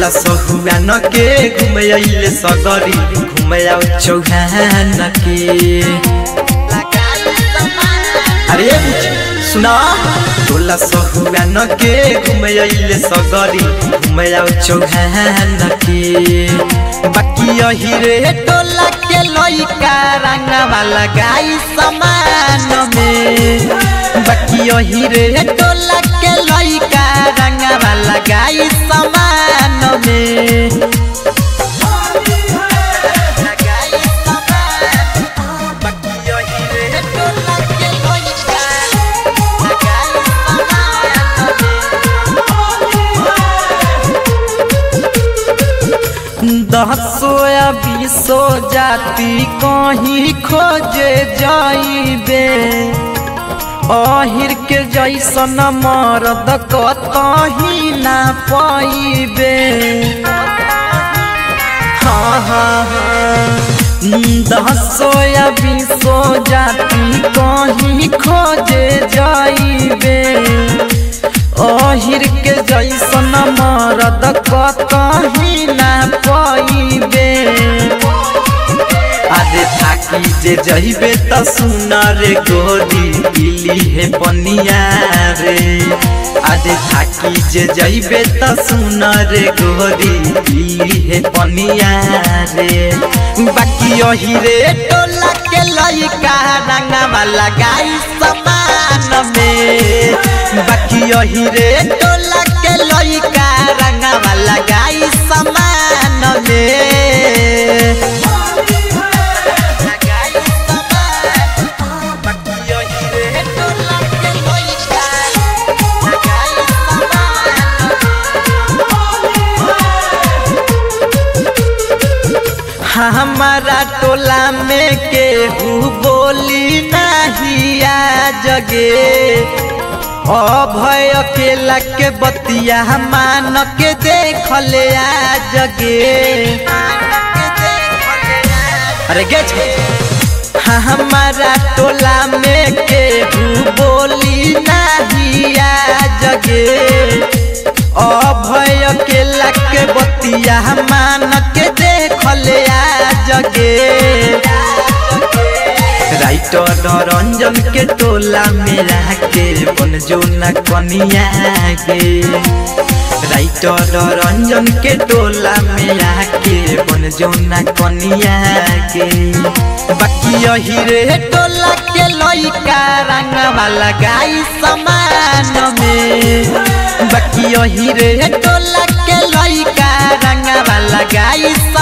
सहुआ न के घूमे अइले सगरी घूमे आओ चौहान के अरे बुझ सुना टोला सहुआ न के घूमे अइले सगरी घूमे आओ चौहान के बाकी यही रे टोला के लइका रंगवा लगाई समान में बाकी यही रे टोला के लइका रंगवा लगाई समान में बाकी यही रे टोला के लइका लगाई दसो या बीसो जाति कहीं खोजे जाइबे अहिर के जैसन मरद कतही ना पाइबे हाँ हाँ हाँ दसो या बीसो जाति कहीं खोजे जाइबे अहिर के जैसन मरद कतही ना पाइबे आदे थाकी जे जइबे त सुन रे गोरी इली हे पनिया रे आदे थाकी जे जइबे त सुन रे गोरी इली हे पनिया रे बाकी यही रे टोला के लइका रंगवा लगाई समान में बाकी यही रे टोला के लइका रंगवा लगाई समान में हमारा टोला में केहू बोली नहीं आ जगे अभय अकेला के बतिया मान के देख ले आ जगे अरे गे हमारा टोला में केहू बोली नहीं आ जगे अभय अकेला के बतिया मान के देख ले आ जगे राइटर रंजन के टोला मेरा के बन जो न कनिया गे राइटर रंजन के टोला मेरा के बन जो न कनिया गे बाकी यही रे टोला के लइका रंगवा लगाई समान में बाकी यही रे टोला के लइका रंगवा लगाई